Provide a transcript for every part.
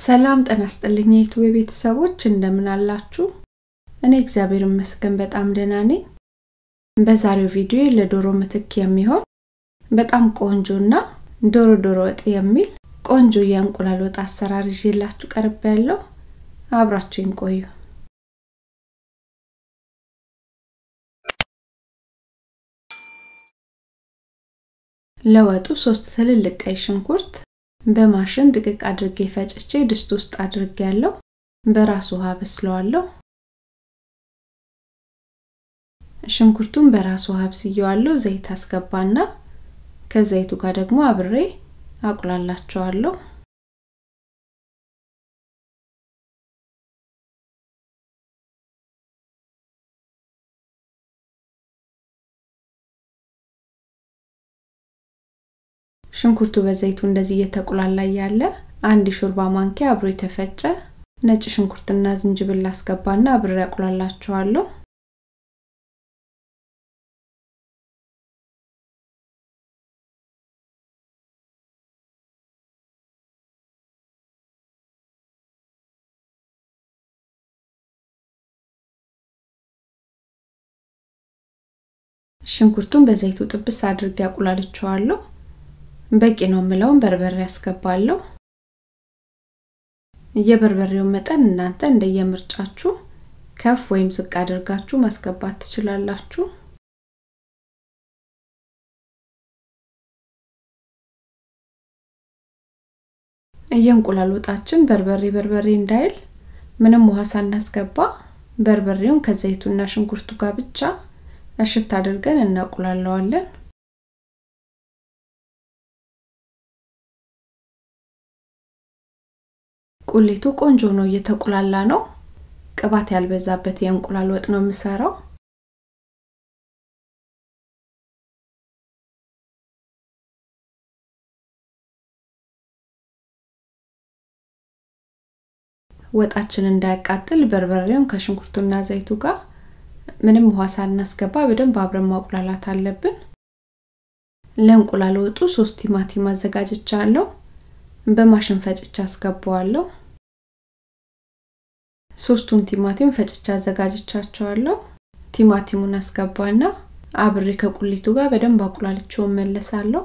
ሰላም ጤና ይስጥልኝ የዩቲዩብ ቤተሰቦች እንደምን አላችሁ? እኔ እግዚአብሔር ይመስገን በጣም ደህና ነኝ። በዛሬው ቪዲዮ ለዶሮ ምትክ የሚሆን በጣም ቆንጆና ዶሮ ዶሮ ወጥ የሚል ቆንጆ የእንቁላል ወጥ አሰራር ይዤላችሁ ቀርብ ያለው አብራችሁኝ ቆዩ። ለወጡ ሶስት ትልልቅ ቀይ ሽንኩርት በማሽን ድቅቅ አድርጌ ፈጭቼ ድስት ውስጥ አድርጌ ያለው በራሱ ውሃ በስለዋለሁ። ሽንኩርቱን በራሱ ውሃ አብስየዋለሁ። ዘይት አስገባና ከዘይቱ ጋር ደግሞ አብሬ አቁላላቸዋለሁ። ሽንኩርቱ በዘይቱ እንደዚህ እየተቁላላ ያለ አንድ ሾርባ ማንኪያ አብሮ የተፈጨ ነጭ ሽንኩርትና ዝንጅብል አስገባና አብሬ አቁላላቸዋለሁ። ሽንኩርቱን በዘይቱ ጥብስ አድርጌ አቁላልቸዋለሁ። በቂ ነው የምለውን በርበሬ ያስገባለሁ። የበርበሬውን መጠን እናንተ እንደየምርጫችሁ ከፍ ወይም ዝቅ አድርጋችሁ ማስገባት ትችላላችሁ። የእንቁላል ወጣችን በርበሬ በርበሬ እንዳይል ምንም ውሃ ሳናስገባ በርበሬውን ከዘይቱና ሽንኩርቱ ጋር ብቻ እሽት አድርገን እናቁላለዋለን። ቁሌቱ ቆንጆ ነው፣ እየተቁላላ ነው። ቅባት ያልበዛበት የእንቁላል ወጥ ነው የምሰራው። ወጣችን እንዳያቃጥል በርበሬውን ከሽንኩርቱና ዘይቱ ጋር ምንም ውሃ ሳናስገባ በደንብ አብረን ማቁላላት አለብን። ለእንቁላል ወጡ ሶስት ቲማቲም አዘጋጅቻለሁ። በማሽን ፈጭቻ አስገባዋለሁ። ሶስቱን ቲማቲም ፈጭቻ አዘጋጅቻቸዋለሁ። ቲማቲሙን አስገባና አብሬ ከቁሊቱ ጋር በደንብ አቁላልቼው መለሳለሁ።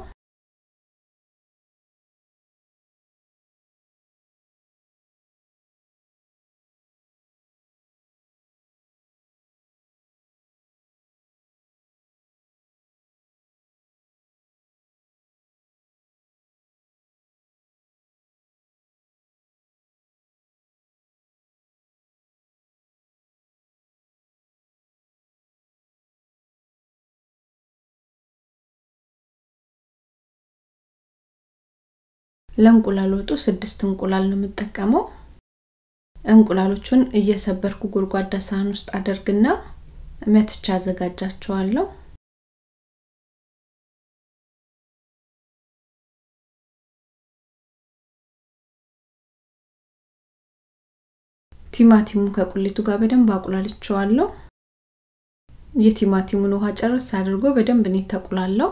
ለእንቁላል ወጡ ስድስት እንቁላል ነው የምጠቀመው። እንቁላሎቹን እየሰበርኩ ጎድጓዳ ሳህን ውስጥ አደርግና መትቻ አዘጋጃቸዋለሁ። ቲማቲሙን ከቁሌቱ ጋር በደንብ አቁላልቸዋለሁ። የቲማቲሙን ውሃ ጨርስ አድርጎ በደንብ ነው የተቁላለው።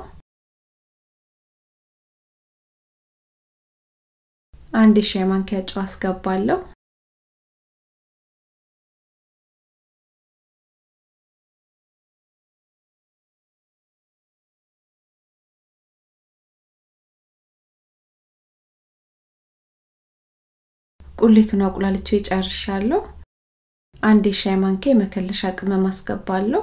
አንድ ሻይ ማንኪያ ጨው አስገባለሁ። ቁሌቱን አቁላልቼ ጨርሻለሁ። አንድ ሻይ ማንኪያ የመከለሻ ቅመም አስገባለሁ።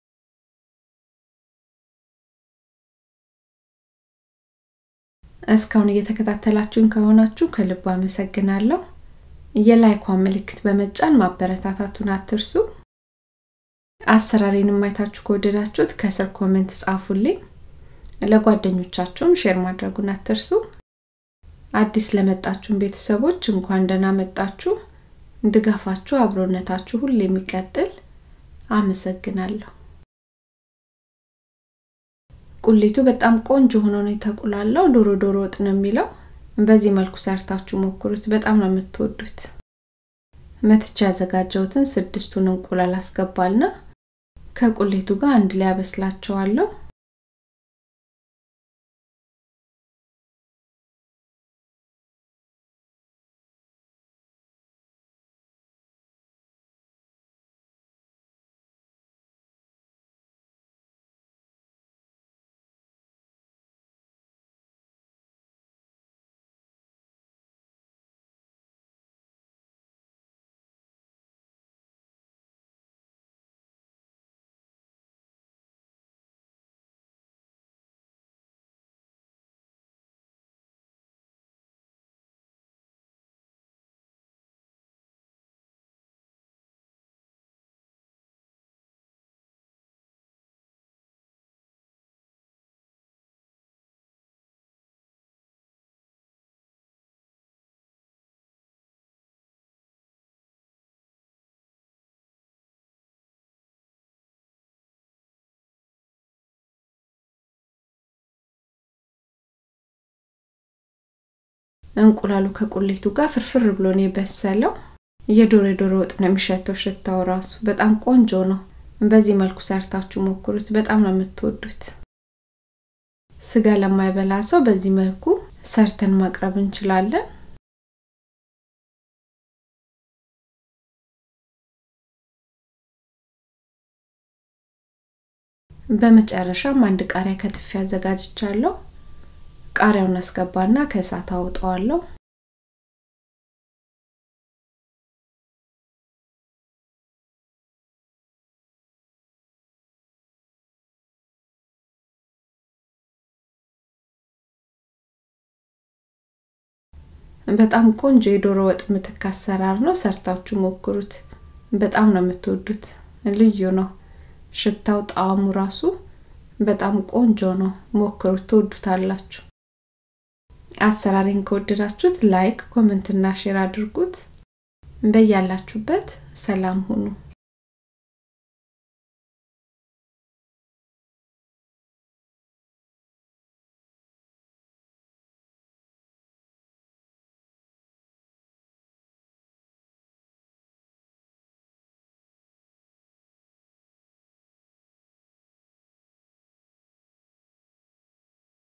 እስካሁን እየተከታተላችሁኝ ከሆናችሁ ከልብ አመሰግናለሁ። የላይኳን ምልክት በመጫን ማበረታታቱን አትርሱ። አሰራሬንም አይታችሁ ከወደዳችሁት ከስር ኮሜንት ጻፉልኝ። ለጓደኞቻችሁም ሼር ማድረጉን አትርሱ። አዲስ ለመጣችሁን ቤተሰቦች እንኳን ደህና መጣችሁ። ድጋፋችሁ፣ አብሮነታችሁ ሁሌ የሚቀጥል አመሰግናለሁ። ቁሌቱ በጣም ቆንጆ ሆኖ ነው የተቁላለው። ዶሮ ዶሮ ወጥ ነው የሚለው። በዚህ መልኩ ሰርታችሁ ሞክሩት፣ በጣም ነው የምትወዱት። መትቻ ያዘጋጀሁትን ስድስቱን እንቁላል አስገባልና ከቁሌቱ ጋር አንድ ላይ አበስላቸዋለሁ። እንቁላሉ ከቁሌቱ ጋር ፍርፍር ብሎ ነው የበሰለው። የዶሮ የዶሮ ወጥ ነው የሚሸተው። ሽታው ራሱ በጣም ቆንጆ ነው። በዚህ መልኩ ሰርታችሁ ሞክሩት። በጣም ነው የምትወዱት። ስጋ ለማይበላ ሰው በዚህ መልኩ ሰርተን ማቅረብ እንችላለን። በመጨረሻም አንድ ቃሪያ ከትፌ አዘጋጅቻለሁ። ቃሪያውን አስገባና ከእሳት አውጠዋለሁ። በጣም ቆንጆ የዶሮ ወጥ ምትክ አሰራር ነው። ሰርታችሁ ሞክሩት። በጣም ነው የምትወዱት። ልዩ ነው። ሽታው፣ ጣዕሙ ራሱ በጣም ቆንጆ ነው። ሞክሩት፣ ትወዱታላችሁ። አሰራሬን ከወደዳችሁት ላይክ፣ ኮመንት እና ሼር አድርጉት። በያላችሁበት ሰላም ሁኑ።